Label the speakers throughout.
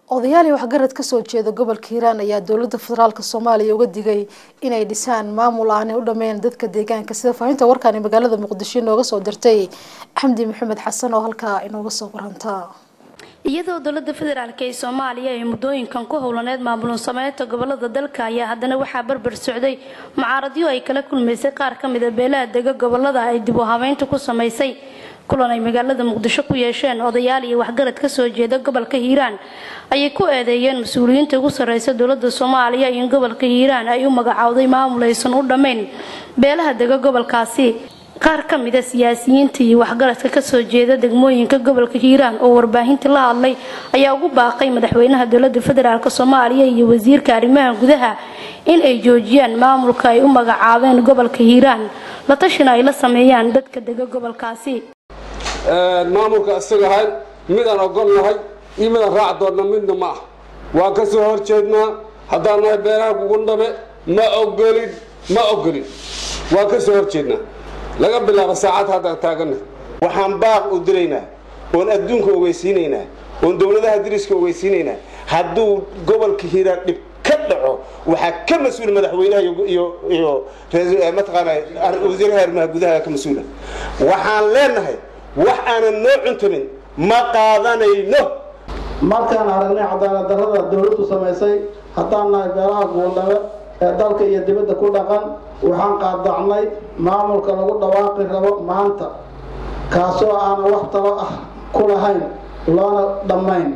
Speaker 1: odayaal iyo waxgarad kasoo jeeda gobolka hiiraan ayaa dowlada federaalk soomaaliya uga digay inay dhisaan maamul aanay u dhameyn dadka deegaanka sida faahinta warkaani magaalada muqdisho inooga soo dirtay xamdi maxamed xasan oo halkaa inooga soo waranta
Speaker 2: iyadoo dowlada federaalk ee soomaaliya ay muddooyinkan ku howlaneed maamulun sameynta gobolada dalka ayaa haddana waxaa barbar socday mucaaradyo ay kala kulmaysay qaar ka mida beelaha dega gobolada ay dib u habeynta ku samaysay kulan ay magaalada muqdisho ku yeesheen odayaal iyo waxgarad kasoo jeeda gobolka hiiraan ayay ku eedeeyeen mas-uuliyiinta ugu sarreysa dowlada soomaaliya in gobolka hiiraan ay u magacowday maamul aysan u dhammayn beelaha dega gobolkaasi qaar ka mida siyaasiyiinta iyo waxgaradka kasoo jeeda degmooyinka gobolka hiiraan oo warbaahintii la hadlay ayaa ugu baaqay madaxweynaha dowlada federaalk soomaaliya iyo wasiirka arrimaha gudaha in ay joojiyaan maamulka ay u magacaabeen gobolka hiiraan la tashina ay la sameeyaan dadka dega gobolkaasi
Speaker 3: maamulka isaga ahay midaan ogolnahay iyo midaan raac doonna midna ma ah waan ka soo horjeednaa haddaan nahay beeraha gugundhabe ma ogolin ma ogolin waan ka soo horjeednaa laga bilaabo saacad haddaan taaganna waxaan baaq u diraynaa oon adduunka ogeysiinaynaa oon dowladaha diriska ogeysiinaynaa hadduu gobolka hiiraan dhib ka dhaco waxaa ka mas-uul madaxweynaha iyo iyo mataqaana wasiiraha arrimaha gudaha ka mas-uula waxaan leenahay wax aanan noo cuntamin ma qaadanayno
Speaker 4: markaan aragnay cadaalad darrada dowladdu samaysay haddaan nahay beelaha guuldhabe ee dalka iyo dibadda ku dhaqan waxaan qaadacnay maamulka lagu dhawaaqi rabo maanta kaasoo aanan wax talo ah ku lahayn loona dhammayn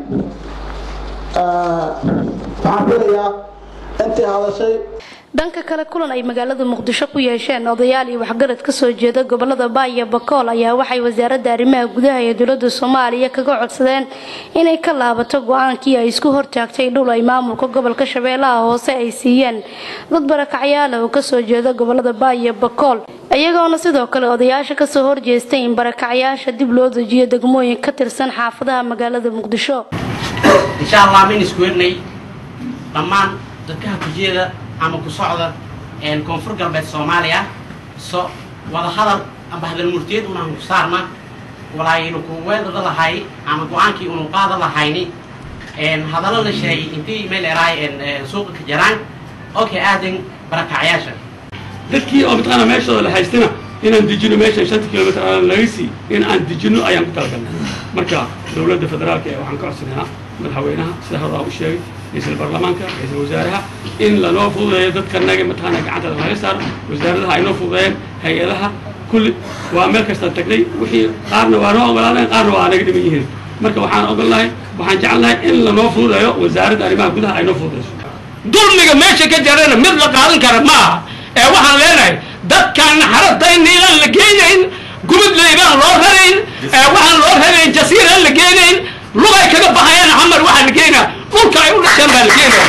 Speaker 4: waxaan filayaa intii hadashay
Speaker 2: dhanka kale kulan ay magaalada muqdisho ku yeesheen odayaal iyo waxgarad kasoo jeeda gobolada baaya bakool ayaa waxay wasaaradda arrimaha gudaha ee dowlada soomaaliya kaga codsadeen inay ka laabato go-aankii ay isku hortaagtay dhul ay maamulka gobolka shabeellaha hoose ay siiyeen dad barakacyaala oo kasoo jeeda gobolada baaya bakool iyagoona sidoo kale odayaasha kasoo horjeestay in barakacyaasha dib loo dejiyo degmooyin ka tirsan xaafadaha magaalada muqdisho
Speaker 5: insha allah mayn isku hernay dhammaan dadkaha kujeeda ama ku socda koonfur galbeed soomaaliya so wada hadal amba hadal murtiyad unaan ku saarna walaaynu ku weedada lahay ama go-aankii unu qaada lahayni hadallo la sheegay intii meel eraay suuqa ka jaraan oo ka aadan barakacyaasha
Speaker 6: dadkii oo mataqaana meeshooda la haystina inaan dejino meeshan shanta kilomitr aan laga sii in aan dejino ayaan ku talagalnay marka dowladda federaalka ee waxaan ka codsanaynaa madaxweynaha sida horaa u sheegay ra-iisul baarlamaanka ra-iisul wasaaraha in lanoo fududeeyo dadkanaga mataqaana gacanta laga saaro wasaaradaha ay noo fududeeyeen hay-adaha kulli waa meel kastaan tagnay wixii qaarna waa noo ogolaaneen qaarna waa naga dhiman yihiin marka waxaan ogolnahay waxaan jecelnahay in lanoo fududeeyo wasaaradda arrimaha gudaha ay noo fududeyso
Speaker 7: dulmiga meesha ka jarana mid la qaadan kara ma aha ee waxaan leenahay dadkaan xaradayna inaan la geenayn gubadlaybaan loo rarayn ee waxaan loo rarayn jasiiraan la geenayn lugay kaga baxayaan xamar waxaa la geenaa dhulka ay u dhasheen baa la geenaya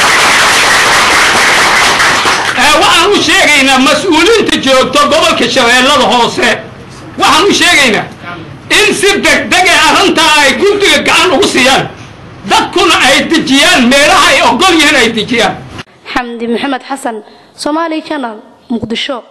Speaker 7: waxaan u sheegaynaa mas-uuliinta joogto gobolka shabeellada hoose waxaan u sheegaynaa in si degdeg ee arrintaa ay guddiga gacan ugu siiyaan dadkuna ay dejiyaan meelaha ay ogol yihiin ay dejiyaan
Speaker 2: xamdi maxamed xasan somaali channel muqdisho